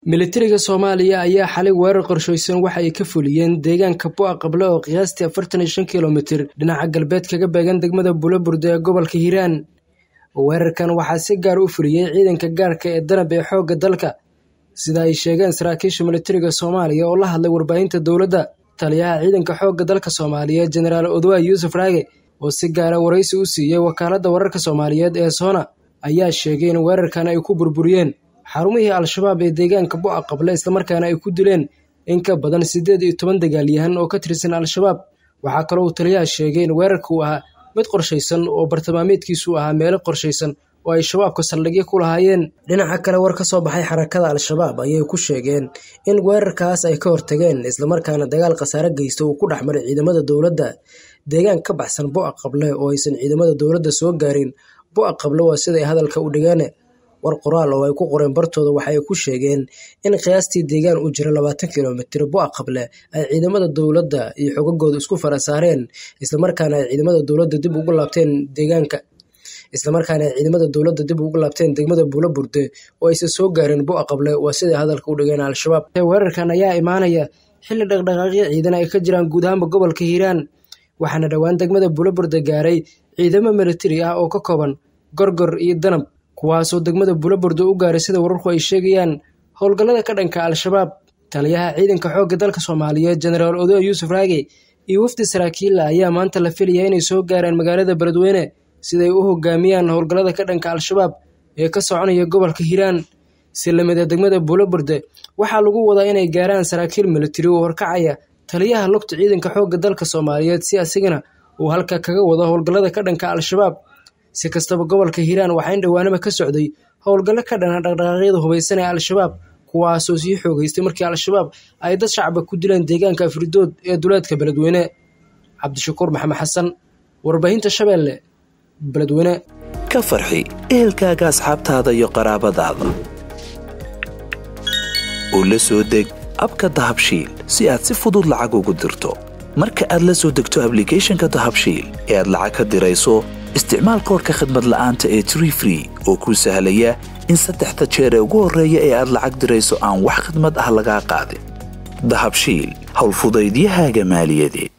militariga soomaaliya ayaa xalay weerar qorshaysan waxa ay ka fuliyeen deegaanka bu'a qable oo qiyaastii afartan iyo shan kilomitir dhinaca galbeed kaga beegan degmada bulaburde ee gobolka hiiraan weerarkan waxaa si gaar u fuliyey ciidanka gaarka ee danab ee xoogga dalka sida ay sheegeen saraakiisha militariga soomaaliya oo la hadlay warbaahinta dowladda taliyaha ciidanka xoogga dalka soomaaliyeed jenaraal odwaa yuusuf raage oo si gaara waraysi u siiyey wakaaladda wararka soomaaliyeed ee soona ayaa sheegay in weerarkan ay ku burburiyeen xarumihii al-shabaab ee deegaanka bu'a qable islamarkaana ay ku dileen in ka badan siddeed iyo toban dagaalyahan oo ka tirsan al-shabaab waxaa kaloo uu taliyaha sheegay in weerarka uu ahaa mid qorshaysan oo bartilmaameedkiisu ahaa meelo qorshaysan oo ay shabaabka saldhigyo ku lahaayeen dhinaca kale war ka soo baxay xarakada al-shabaab ayay ku sheegeen in weerarkaas ay ka hortageen islamarkaana dagaal khasaare geysta uu ku dhexmaray ciidamada dowladda deegaan ka baxsan bu'a qable oo aysan ciidamada dowladda soo gaarin bu'a qable waa siday hadalka u dhigeen war qoraal oo ay ku qoreen bartooda waxa ay ku sheegeen in qiyaastii deegaan u jira labaatan kilomitir bu'a qable ay ciidamada dowladda iyo xogagooda isku fara saareen islamarkaana ay ciidamada dowladda dib ugu laabteen deegaanka islamarkaana ay ciidamada dowladda dib ugu laabteen degmada buulo burde oo aysan soo gaarin bu'a qable waa siday hadalka u dhigeen al-shabaab weerarkan ayaa imaanaya xilli dhaqdhaqaaqyo ciidan ay ka jiraan guud ahaanba gobolka hiiraan waxaana dhowaan degmada buulo burde gaaray ciidamo militari ah oo ka kooban gorgor iyo danab kuwaasoo degmada bulaburde u gaaray sida wararku ay sheegayaan howlgallada ka dhanka al-shabaab taliyaha ciidanka xoogga dalka soomaaliyeed jenaraal odoa yuusuf raage iyo wafdi saraakiilla ayaa maanta la filayaa inay soo gaaraan magaalada beledweyne siday u hogaamiyaan howlgallada ka dhanka al-shabaab ee ka soconaya gobolka hiiraan si lamida degmada bulaburde waxaa lagu wadaa inay gaaraan saraakiil militari oo horkacaya taliyaha lugta ciidanka xoogga dalka soomaaliyeed si asigana uu halka kaga wado howlgallada ka dhanka al-shabaab si kastaba gobolka hiiraan waxaa in dhowaanaba ka socday howlgallo ka dhana dhaqdhaqaaqyada hubaysan ee al-shabaab kuwaasoo sii xoogeystay markii al-shabaab ay dad shacaba ku dileen deegaanka afridood ee duleedka beledweyne cabdishakuur maxamed xasan warbaahinta shabeelle beledweyne ka farxi ehelkaaga asxaabtaada iyo qaraabadaada oo la soo deg abka dahabshiil si aad si fudud lacag ugu dirto marka aad la soo degto ablicathonka dahabshiil ee aad lacag ka dirayso isticmaal koorka khadmad la'aanta ee tree free oo kuu sahlaya in saddexda jeer ee ugu horreeya ee aad lacag dirayso aan wax khadmad ah lagaa qaadin dahabshiil howlfudaydiyahaaga maaliyadeed